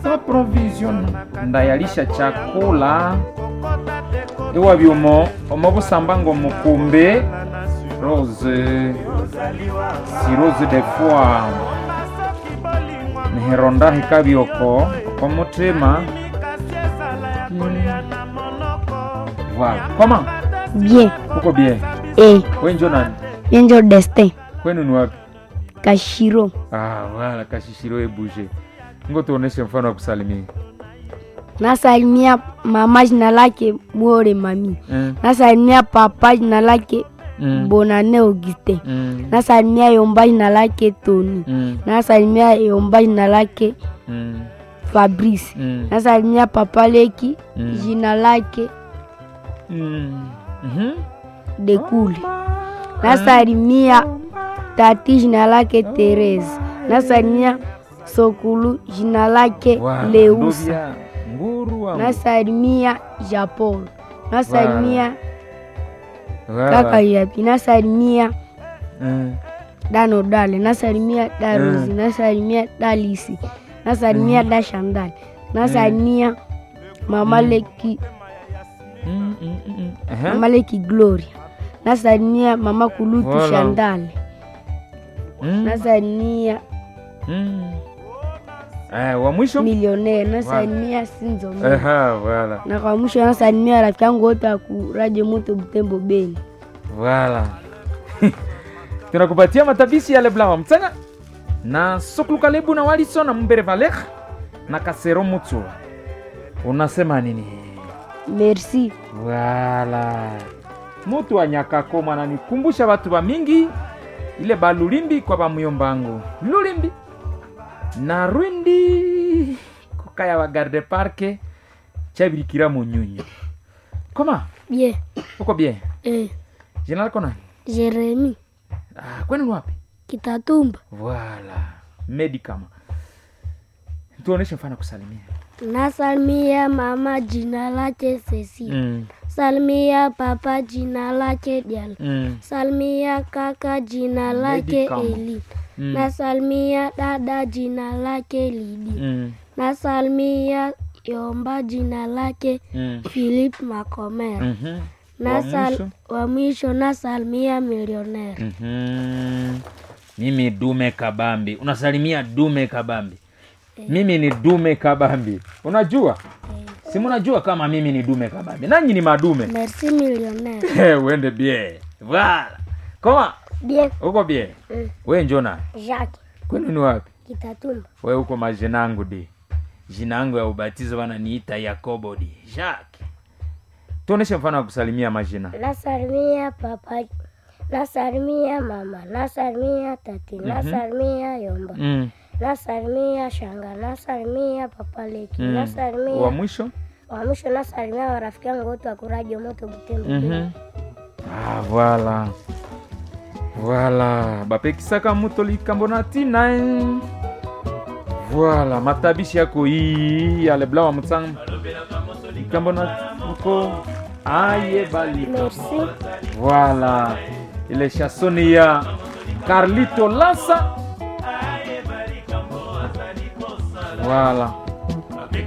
provision ndayalisha chakula iwa byumo omo busambango mukumbe rose si rose de foi niheronda hikabyoko okomutima voilà comment Bien. uko bien Eh, wenjo nani Angel Destin. kwenu ni wapi Kashiro. ah wala kashishiro ebuje ngo tuoneshe mfano wa kusalimia Nasalimia mama jina lake Mwore Mami. mm. Nasalimia papa jina lake Mm. Bonane Auguste. Mm. Nasalimia Yomba jina lake Tony. Mm. Nasalimia Yomba jina lake Mm. Fabrice. Mm. Nasalimia papa Leki Mm. jina lake Mm. Mhm. Dekule. Nasalimia tati jina lake Therese. Nasalimia Sokulu jina lake Wa, Leusa. ndovya nguru wangu. Nasalimia Japol. Nasalimia Wa, kaka wa. yapi. Nasalimia Mm. Dano Dale. Nasalimia Darozi. Mm. Nasalimia Dalisi. Nasalimia Dashandali. Nasalimia Mama Leki Mm, mm, mm, mm. Aha. Mama Leki Gloria. Nasalimia Mama Kulutu Voilà. Shandali. Mm. Nasalimia Mm. Eh, wa mwisho Millionaire. Nasalimia Sinzo. Aha, voilà. Na kwa mwisho nasalimia rafiki yangu wote wa ku Radio Moto Butembo Beni. Voilà. tunakupatia matabishi ya lebla wa mtsanga na sokuluka na waliso na mbere valer na kasero mutsu unasema nini Merci. Wala mutu wa nyakakoma nanikumbusha batu ba mingi ile balulimbi kwa bamuyombangu lulimbi na rwindi kukaya wa garde parke chabirikira munyunyu koma Bien. uko bien Eh, jina lako nani Jeremy ah, kwenu ni wapi Kitatumba. Voilà. Medicama. Tuoneshe mfano wa kusalimia. Nasalimia mama jina lake Ceci. Mm. Salimia papa jina lake Dial. Mm. Salimia kaka jina lake Medicama. Eli. Mm. Nasalimia dada jina lake Lidi. Mm. Nasalimia Yomba jina lake Mm. Philip Makomera. Mhm. Nasal mwisho? wa mwisho nasalimia milionera. Mhm. Mimi dume kabambi. Unasalimia dume kabambi. Mimi ni dume kabambi. Unajua? Si mnajua kama mimi ni dume kabambi. Nanyi ni madume. Merci milionera. Eh, uende bien. Voilà. Koma, Bien. uko bien? Mm. We njona. Jacques Kwenu ni wapi? Kitatumba. we uko majina yangu di jina yangu ya ubatizo wananiita yakobo di jacques tuoneshe mfano wa kusalimia majina nasalimia papa nasalimia mama nasalimia tati nasalimia yomba mm. nasalimia shanga nasalimia papa leki Mm. nasalimia wa mwisho wa mwisho nasalimia warafiki yangu wote wa kuradio moto butembo mm-hmm. ah, voilà voilà bapekisaka moto likambo na ntina eh. voilà matabishi yako hii ya lebla wa mutsanga likambo na uko ayebalika merci Voilà. Ile chansoni ya Carlito Lassa. Voilà.